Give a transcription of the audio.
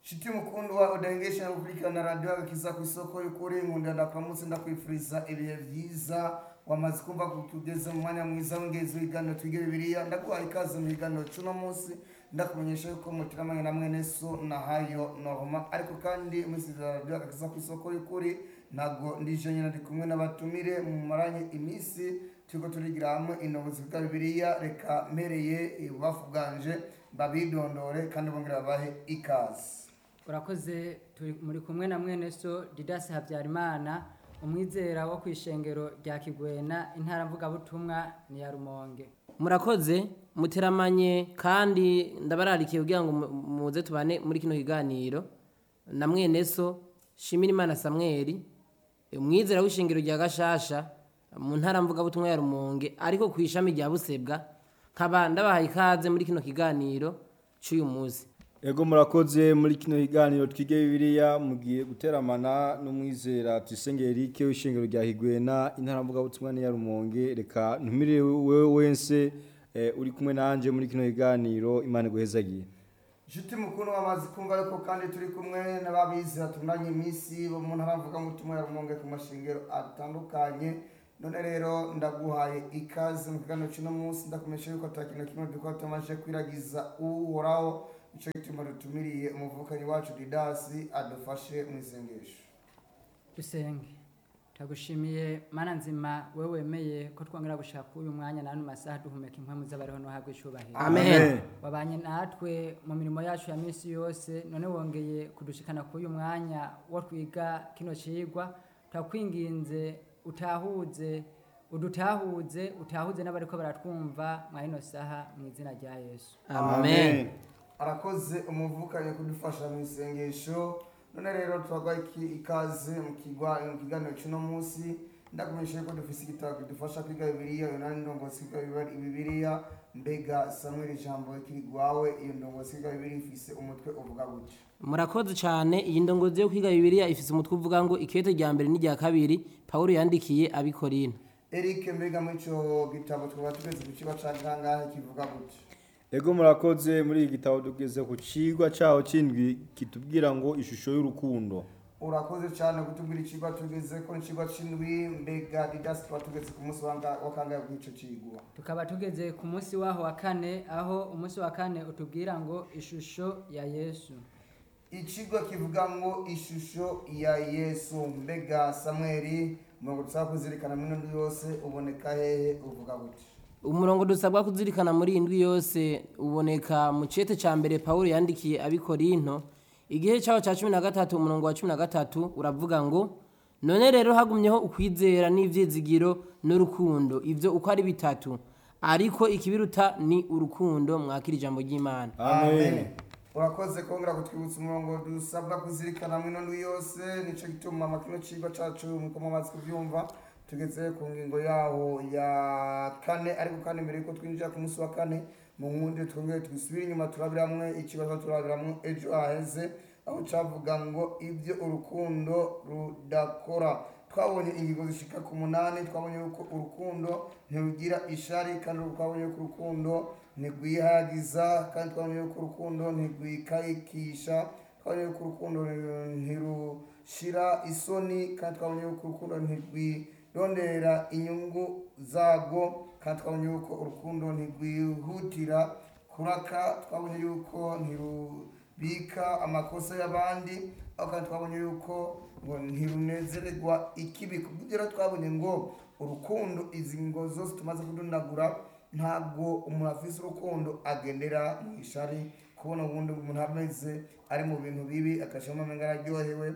Shiti mukundwa udahengesha gukurikirana radiyo agakiza ku isoko y'ukuri nkunda ndakuramutse ndakwifuriza ibihe vyiza wamaze kumva ko tugeze mu mwanya mwiza w'ingenzi w'ibiganiro twige bibiliya ndaguhaye ikaze mu biganiro c'uno munsi ndakumenyesha yuko mutiramanye na mwene so na hayo norma ariko kandi musizira radiyo agakiza ku isoko y'ukuri ntabwo ndije nyine ndi kumwe n'abatumire mu maranye iminsi turiko turigira hamwe intobozi bwa bibiliya reka mpereye ibubafu bwanje babidondore kandi bongera babahe ikaze urakoze turi muri kumwe na mwene so didasi habyarimana umwizera wo ku ishengero rya kigwena intara mvugabutumwa ni ya rumonge murakoze muteramanye kandi ndabararikiye kugira ngo mu- muze tubane muri kino kiganiro na mwene so shimira imana samweli umwizera w'ishingiro rya gashasha mu ntara mvugabutumwa ya rumonge ariko ku ishami rya busebwa nkaba ndabahaye ikaze muri kino kiganiro cy'uyu munsi Ego murakoze muri kino kiganiro twige bibiliya mugiye guteramana n'umwizera Tuyisenge Eric w'ishengero rya Higwena intara mvuga butumwa ya Rumonge reka ntumire wewe wense eh, uri kumwe nanje muri kino kiganiro Imana guhezagiye Inshuti mukuru wamaze kumva yuko kandi turi kumwe n'ababizi batunganye iminsi bo mu ntara mvuga mutumwa ya Rumonge ku mashingiro atandukanye none rero ndaguhaye ikaze mu kiganiro cy'uno munsi ndakumenyesha yuko ata kintu kimwe dukora tumaze kwiragiza uhoraho nicyo gituma dutumiriye umuvukanyi wacu Didasi adufashe mu isengesho dusenge ndagushimiye mana nzima we wemeye ko twongera gushaka uyu mwanya n'ano masaha duhumeka impamvu z'abariho no habwa icubahiro amen wabanye natwe mu mirimo yacu ya minsi yose none wongeye kudushikana kuri uyu mwanya wo twiga kino cigwa turakwinginze utahuze udutahuze utahuze n'abariko baratwumva mwa ino saha mu izina rya yesu amen arakoze umuvukanyi kudufasha mu isengesho none rero turagwaye iki- ikaze mu kigwa mu kiganiro cy'uno munsi ndakumenyesha ko dufise igitabo kidufasha kwiga bibiliya iyo nani ndongozi kwiga Bibali- bibiliya mbega samuel ijambo kiri gwawe iyo ndongozi kwiga bibiliya ifise umutwe uvuga gutya murakoze cyane iyi ndongozi yo kwiga bibiliya ifite umutwe uvuga ngo ikete rya mbere n'irya kabiri pawulo yandikiye abikorina eric mbega muri ico gitabo twaba tugeze ku kiba ca kangahe kivuga gutya Ego murakoze muri iki gitabo tugeze ku cigwa caho cindwi kitubwira ngo ishusho y'urukundo urakoze cyane kutubwira icigwa tugeze ko icigwa c'indwi mbega didasi tuba tugeze ku munsi wa nga- wa kangahe bw'ico cigwa tukaba tugeze ku munsi waho wa kane aho umunsi wa kane utubwira ngo ishusho ya yesu ikigo kivuga ngo ishusho ya yesu mbega samweli umurongo dusaba kuzirikana muri ino ndwi yose uboneka hehe uvuga gutya umurongo dusabwa kuzirikana muri iyi ndwi yose uboneka mu cete cya mbere pawulo yandikiye abikorinto igihe cyaho cya cumi na gatatu umurongo wa cumi na gatatu uravuga ngo none rero hagumyeho ukwizera n'ibyizigiro n'urukundo ibyo uko ari bitatu ariko ikibiruta ni urukundo mwakira ijambo ry'imana amen urakoze kongera kutwibutsa umurongo dusabwa kuzirikana muri ino ndwi yose nicyo gituma makino kigo cacu nkuko mumaze kubyumva tugeze ku ngingo yaho ya kane ariko kandi mbere yuko twinjira ku munsi wa kane mu nkundi twongere twisubire inyuma turabiramwe ikibazo turabiramwe ejo haheze aho cavuga ngo ibyo urukundo rudakora twabonye ingingo zishika ku munani twabonye yuko urukundo ntirugira ishari kandi twabonye yuko urukundo ntirwihagiza kandi twabonye yuko urukundo ntirwikayikisha twabonye yuko urukundo ntirushira isoni kandi twabonye yuko urukundo ntirwirondera inyungu zarwo kandi twabonye yuko urukundo ntirwihutira kuraka twabonye yuko ntirubika amakosa y'abandi aho kandi twabonye yuko ngo ntirunezererwa ikibi kubw'ibyo rero twabonye ngo urukundo izi ngo zose tumaze kudundagura ntabwo umuntu afise urukundo agendera mu ishari kubona ubundi umuntu ameze ari mu bintu bibi akashiramo amenga araryohewe